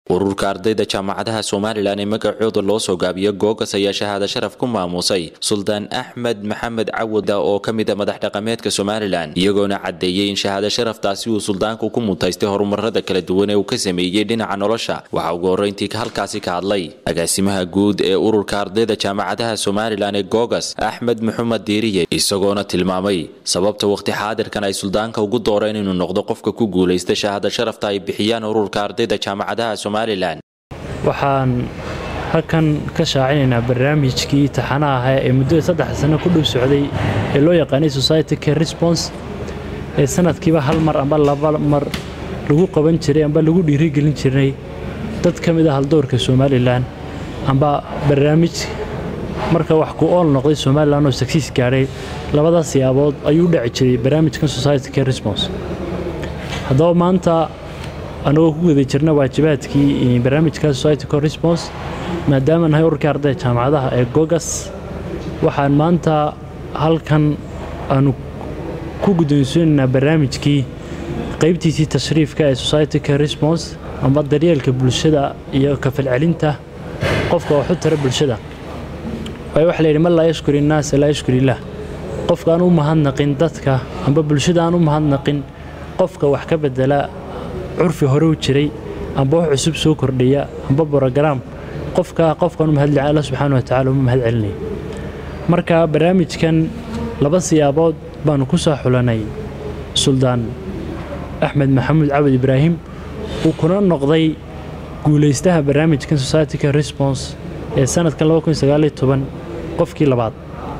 ururka ardayda jaamacadaha somalilan ee magacooda loo soo gaabiyo googas ayaa shahaado sharaf ku maamuusay suldaan axmed maxamed cawada oo ka mid a madax dhaqameedka somalilan iyagoona caddeeyey in shahaado sharaftaasi uu suldaanku ku mutaystay horumarada kala duwan ee uu ka sameeyey dhinaca nolosha waxaa ugu horreyntii halkaasi ka hadlay agaasimaha guud ee ururka ardayda jaamacadaha somalilan ee googas axmed maxamed diiriye isagoona tilmaamay sababta waqti xaadirkan ay suldaanka ugu dooreen inuu noqdo qofka ku guulaysta shahaado sharafta ay bixiyaan ururka ardayda jaamacadaha waxaan halkan ka shaacinaynaa barnaamijkii taxanaha ahaa ee muddada saddex sano ku dhow socday ee loo yaqaanay society care response ee sanadkiiba hal mar amba laba mar lagu qaban jiray amba lagu dhiirigelin jiray dad ka mid ah haldoorka somalilan amba barnaamij marka wax ku ool noqday somalilan oo sagsiis gaadhay labadaas siyaabood ayuu u dhaci jiray barnaamijkan society care response haddaba maanta annagoo ku guda jirna waajibaadkii barnaamijka society cor response maadaama nahay ururkii ardayda jaamacadaha ee gogas waxaan maanta halkan aanu ku guddoonsiinaynaa barnaamijkii qaybtiisii tashriifka ee society care response amba daryeelka bulshada iyo kafalcelinta qofka waxu tara bulshada waayo waxa layidhi man laa yashkur innaasa laa yashkur illaah qofka aan u mahadnaqin dadka amba bulshada aan u mahadnaqin qofka wax ka bedela curfi hore u jiray amba wax cusub soo kordhaya amba brogaraam qofka qofkan u mahadli alla subxaana watacala uma mahad celinaya marka barnaamijkan laba siyaabood baanu ku soo xulanay suldaan axmed maxamuud cawad ibraahim uu kuna noqday guulaystaha barnaamijkan societyka response ee sanadkan qofkii labaad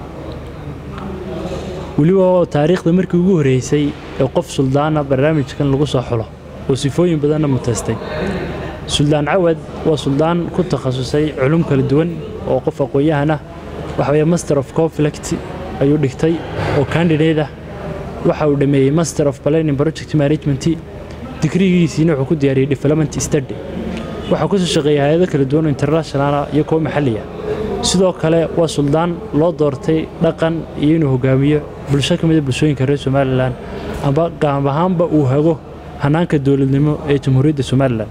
weliba taariikhda markii ugu horreysay ee qof suldaana barnaamijkan lagu soo xulo oo sifooyin badanna mutaystay suldaan cawad waa suldaan ku takhasusay culum kala duwan oo qof aqoon-yahan ah waxa weeye master of conflict ayuu dhigtay oo candidate ah waxa uu dhammeeyey master of planning project management digrigiisiina wuxuu ku diyaariyey development study waxaa kusoo shaqeeyay hay-ado kala duwan oo internationala iyo kuwo maxalliya sidoo kale waa suldaan loo doortay dhaqan iyo inuu hogaamiyo bulsho ka mida bulshooyinka reer somalilan amba gaab ahaanba uu hago hanaanka dowladnimo ee jamhuuriyadda somalilan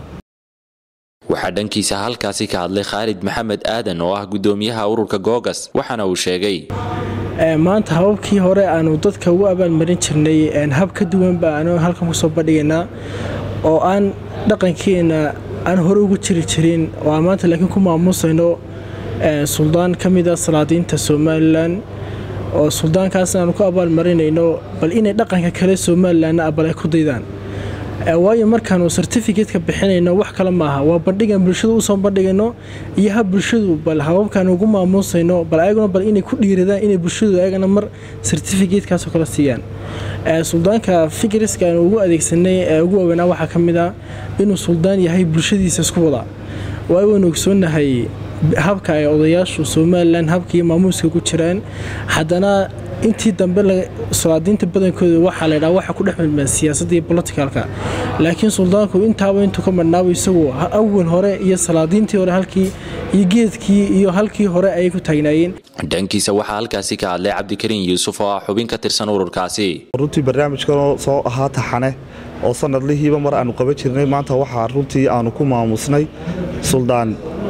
waxaa dhankiisa halkaasi ka hadlay khaalid maxamed aadan oo ah guddoomiyaha ururka googas waxaana uu sheegay maanta hababkii hore aanu dadka ugu abaalmarin jirnay hab ka duwanba aanu halkan kusoo bandhigaynaa oo aan dhaqankeena aan hore ugu jiri jirin oo aan maanta laakiin ku maamuusayno suldaan ka mida salaadiinta somalilan oo suldaankaas aanu ku abaalmarinayno bal inay dhaqanka kale somalilanna abal ay ku daydaan waayo markaanu sertificateka bixinayno wax kale maaha waa bandhigan bulshada usoo bandhigayno iyo hab bulshadu bal hababkaan ugu maamuusayno bal ayaguna bal inay ku dhiiradaan inay bulshadu ayagana mar sertificatekaasoo kale siiyaan suldaanka fikriska aanu ugu adeegsanay ee ugu waaweynaa waxaa ka mid ah inuu suldaan yahay bulshadiisa isku wada waayo waynu ogsoonahay habka ay odayaashu somalilan habkaiyo maamuuska ku jiraan haddana intii dambe salaadiinta badankooda waxaa laydhaa waxa ku dhex milmeen siyaasadda iyo boloticalka laakiin suldaanku intaaba intuu ka madhnaabo isagu awal hore iyo salaadiintii hore halkii iyo geedkii iyo halkii hore ayay ku taagnaayeen dhankiisa waxaa halkaasi ka hadlay cabdikariin yuusuf oo ah xubin ka tirsan ururkaasi runtii barnaamijkanoo soo ahaa taxane oo sanadlihiiba mar aanu qaban jirnay maanta waxaa runtii aanu ku maamusnay suldaan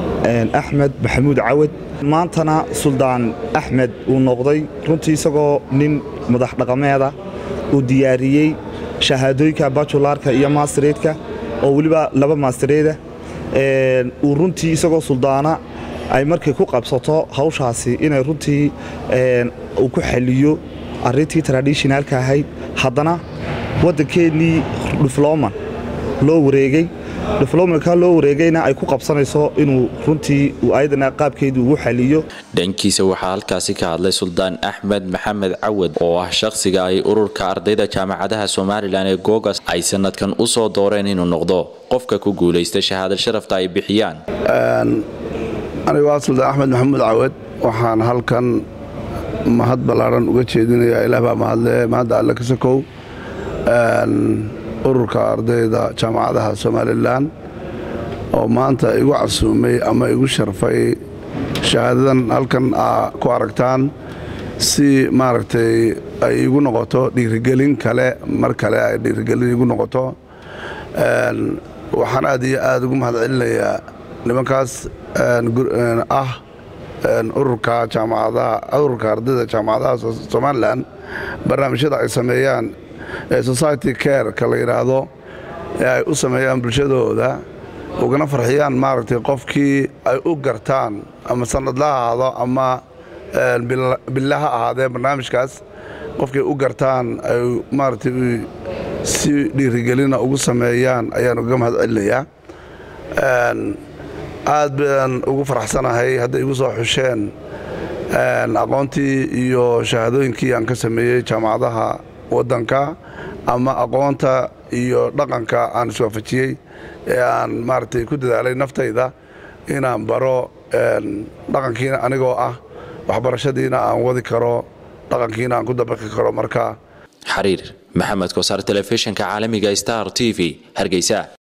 axmed maxamuud cawad maantana suldaan axmed uu noqday runtii isagoo nin madax dhaqameeda uu diyaariyey shahaadooyinka bajularka iyo maastareedka oo weliba laba maastareeda uu runtii isagoo suldaana ay markay ku qabsato hawshaasi inay runtii uu ku xaliyo arrintii tradishonaalka ahayd haddana waddankeennii difloman loo wareegay diflomanka loo wareegayna ay ku qabsanayso inuu runtii ayadana qaabkeedu ugu xaliyo dhankiisa waxaa halkaasi ka hadlay suldaan axmed maxamed cawad oo ah shakhsiga ay ururka ardayda jaamacadaha somalilan ee googas ay sanadkan u soo dooreen inuu noqdo qofka ku guulaysta shahaada sharafta ay bixiyaan anigu waa suldaan axmed maxamuud cawad waxaan halkan mahad ballaaran uga jeedinayaa ilaah baa mahadle mahadda alle ka sokow ururka ardayda jaamacadaha somalilan oo maanta igu casuumay ama igu sharfay shahaadadan halkan aa ku aragtaan si maaragtay ay igu noqoto dhiirigelin kale mar kale ay dhiirigelin igu noqoto waxaan aad iyo aad ugu mahad celinayaa nimankaas ah ururka jaamacadaha ururka ardayda jaamacadaha somalilan barnaamijyada ay sameeyaan ee society care-ka la yidhaahdo ee ay u sameeyaan bulshadooda ugana farxiyaan maaragtay qofkii ay u gartaan ama sanadla ha ahaado ama billa ha ahaadee barnaamijkaas qofkii u gartaan ay maaragtay si dhiirigelina ugu sameeyaan ayaan uga mahad celinayaa aad baan ugu faraxsanahay hadday igu soo xusheen aqoontii iyo shahaadooyinkii aan ka sameeyey jaamacadaha waddanka ama aqoonta iyo dhaqanka aan iswaafajiyey ee aan maaragtay ku dadaalay naftayda inaan baro dhaqankiina anigoo ah waxbarashadiina aan wadi karo dhaqankiina aan ku dabaqi karo marka xariir maxamed kosaar telefishinka caalamiga star t v hargeysa